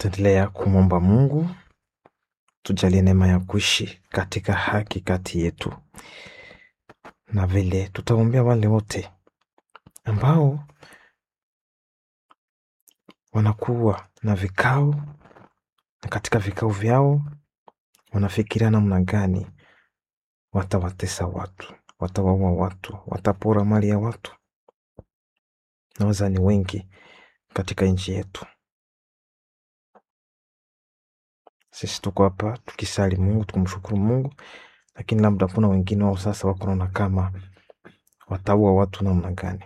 Tutaendelea kumwomba Mungu tujalie neema ya kuishi katika haki kati yetu, na vile tutaombea wale wote ambao wanakuwa na vikao na katika vikao vyao wanafikiria namna gani watawatesa watu, watawaua watu, watapora mali ya watu. Naweza ni wengi katika nchi yetu. Sisi tuko hapa tukisali Mungu, tukumshukuru Mungu, lakini labda kuna wengine wao sasa wako naona kama wataua watu namna gani.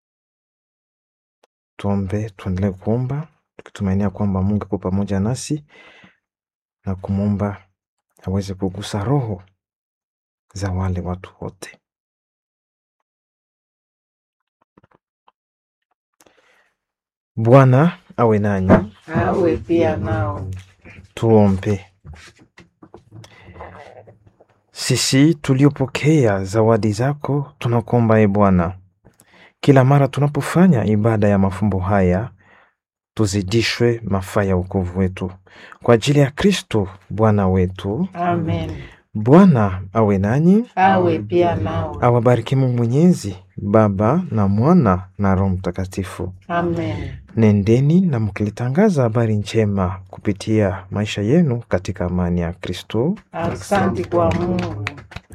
Tuombe, tuendelee kuomba tukitumainia kwamba Mungu yuko pamoja nasi na kumwomba aweze kugusa roho za wale watu wote. Bwana awe nanyi. awe pia nao. Tuombe. Sisi tuliopokea zawadi zako, tunakuomba e Bwana, kila mara tunapofanya ibada ya mafumbo haya tuzidishwe mafaa ya wokovu wetu kwa ajili ya Kristo Bwana wetu. Amen. Bwana awe nanyi, Awe pia nao. awabariki Mungu Mwenyezi, Baba na Mwana na Roho Mtakatifu. Amen. Nendeni na mkilitangaza habari njema kupitia maisha yenu katika amani ya Kristo. Asante kwa Mungu.